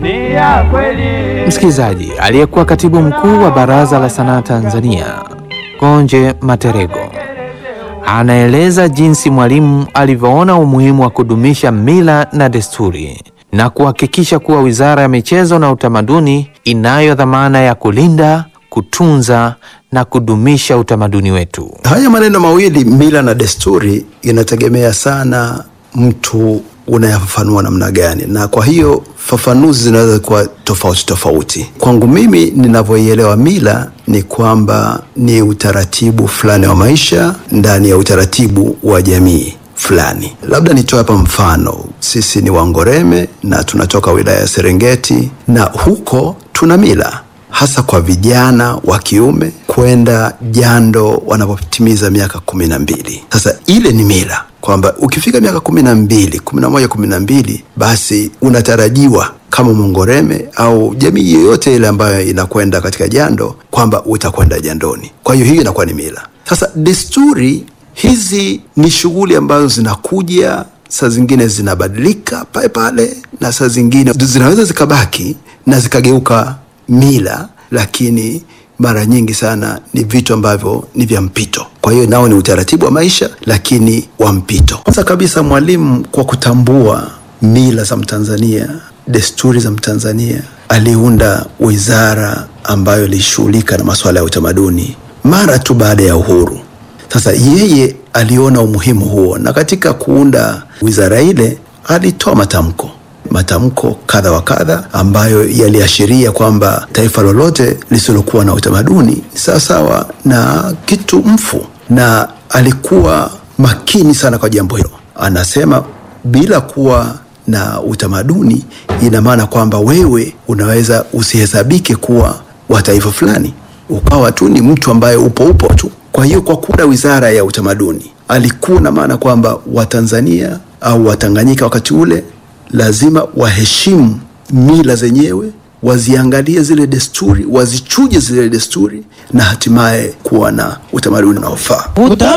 ni ya kweli. Msikilizaji, aliyekuwa katibu mkuu wa Baraza la Sanaa Tanzania Gonje Materego anaeleza jinsi Mwalimu alivyoona umuhimu wa kudumisha mila na desturi na kuhakikisha kuwa Wizara ya Michezo na Utamaduni inayo dhamana ya kulinda, kutunza na kudumisha utamaduni wetu. Haya maneno mawili mila na desturi inategemea sana mtu unayafafanua namna gani, na kwa hiyo fafanuzi zinaweza kuwa tofauti tofauti. Kwangu mimi ninavyoielewa mila ni kwamba ni utaratibu fulani wa maisha ndani ya utaratibu wa jamii fulani. Labda nitoe hapa mfano, sisi ni Wangoreme na tunatoka wilaya ya Serengeti, na huko tuna mila hasa kwa vijana wa kiume kwenda jando wanapotimiza miaka kumi na mbili. Sasa ile ni mila kwamba ukifika miaka kumi na mbili, kumi na moja, kumi na mbili, basi unatarajiwa kama Mongoreme au jamii yoyote ile ambayo inakwenda katika jando kwamba utakwenda jandoni. Kwa hiyo hiyo inakuwa ni mila. Sasa desturi hizi ni shughuli ambazo zinakuja saa zingine zinabadilika pale pale, na saa zingine zinaweza zikabaki na zikageuka mila, lakini mara nyingi sana ni vitu ambavyo ni vya mpito. Kwa hiyo nao ni utaratibu wa maisha, lakini wa mpito. Kwanza kabisa, Mwalimu kwa kutambua mila za Mtanzania, desturi za Mtanzania, aliunda wizara ambayo ilishughulika na masuala ya utamaduni mara tu baada ya uhuru. Sasa yeye aliona umuhimu huo, na katika kuunda wizara ile alitoa matamko matamko kadha wa kadha ambayo yaliashiria kwamba taifa lolote lisilokuwa na utamaduni ni sawasawa na kitu mfu, na alikuwa makini sana kwa jambo hilo. Anasema bila kuwa na utamaduni, ina maana kwamba wewe unaweza usihesabike kuwa wa taifa fulani, ukawa tu ni mtu ambaye upo upo tu. Kwa hiyo kwa kuunda wizara ya utamaduni, alikuwa na maana kwamba Watanzania au Watanganyika wakati ule lazima waheshimu mila zenyewe, waziangalie zile desturi, wazichuje zile desturi, na hatimaye kuwa na utamaduni unaofaa.